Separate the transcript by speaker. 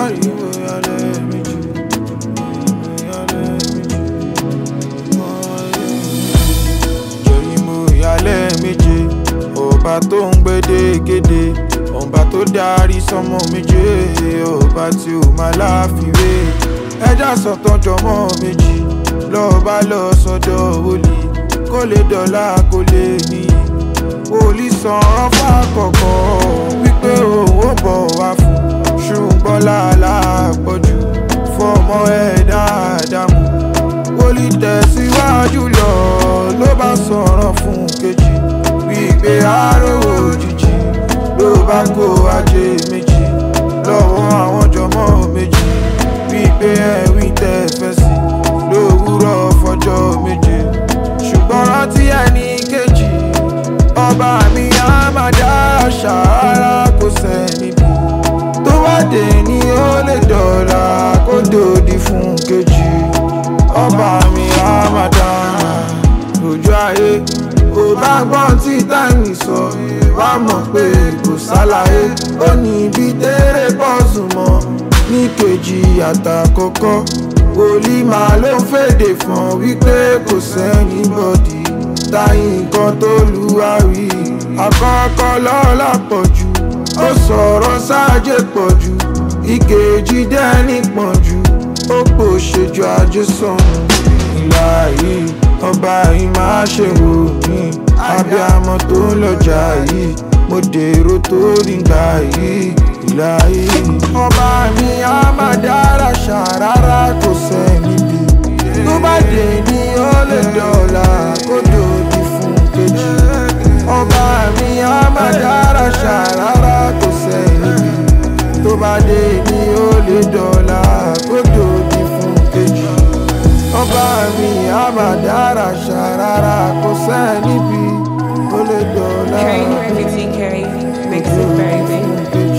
Speaker 1: ariwo ìyálẹ̀ méjì ìyálẹ̀ méjì jẹ̀rìmọ̀ ìyálẹ̀ méje ọba tó ń gbédégédé ọba tó darí sọmọ méje ọba tí ó máa láfiwé ẹja sọ̀tàn jọmọ méjì lọ́ọ̀bá lọ sọ́dọ̀ wòlíì kó lè dọ̀la kó lè níyì wòlíì sọ̀rọ̀ fàkọ̀kọ̀ wípé òun ò bọ̀ wá fún ṣùgbọ́n làálà pọ̀jù fọmọ ẹ̀ dáadáa mú wòlíì tẹ̀síwájú lọ ló bá sọ̀rọ̀ fún kejì wípé àárò òjijì ló bá kó ajé méjì lọ́wọ́ àwọn jọmọ́ méjì wípé ẹ̀wí tẹ́ fẹ́ sí lówùúrọ̀ fọjọ́ méje ṣùgbọ́n rántí ẹni kejì ọba mi á máa dá ṣàárá kò sẹ́ni bí tó bá dé ní ó lè dọ̀la kó dòdì fún kejì ọba mi á máa dá lójú ayé kò bá gbọ́n tí táìmì sọ wá mọ̀ pé kò sálàyé ó ní ibi tẹ́rẹ̀ bọ́ọ̀sù mọ́ ní kejì àtàkọ́kọ́ wòlíì máa ló ń fèdè fún wípé kò sẹ́ni bọ́dì táyì nǹkan tó lu àwí àkọ́kọ́ lọ́la pọ̀jù ó sọ̀rọ̀ sáàjẹ́ pọ̀jù ìkejì dẹ́ni pọ̀jù ó pò ṣèjọ ajé sọ̀nù ìlà yìí ọba yìí máa ṣe wò mí abiyamọ tó ń lọjà yìí mo dèrò tó nígbà yìí ìlà yìí. ọba mi á máa dára ṣàrárá kò sẹ́ni bí tó bá dé ní ó lè dọ̀la kó dòdì fún kejì. ọba mi á máa dára ṣàrárá kò sẹ́ni bí tó bá dé ní ó lè dọ̀la kó dòdì fún kejì ọba mi á máa dára ṣàrárá kò sẹ́ni bí ó lè dọ̀la.
Speaker 2: Carry Murphy T. Carry, mix it, baby.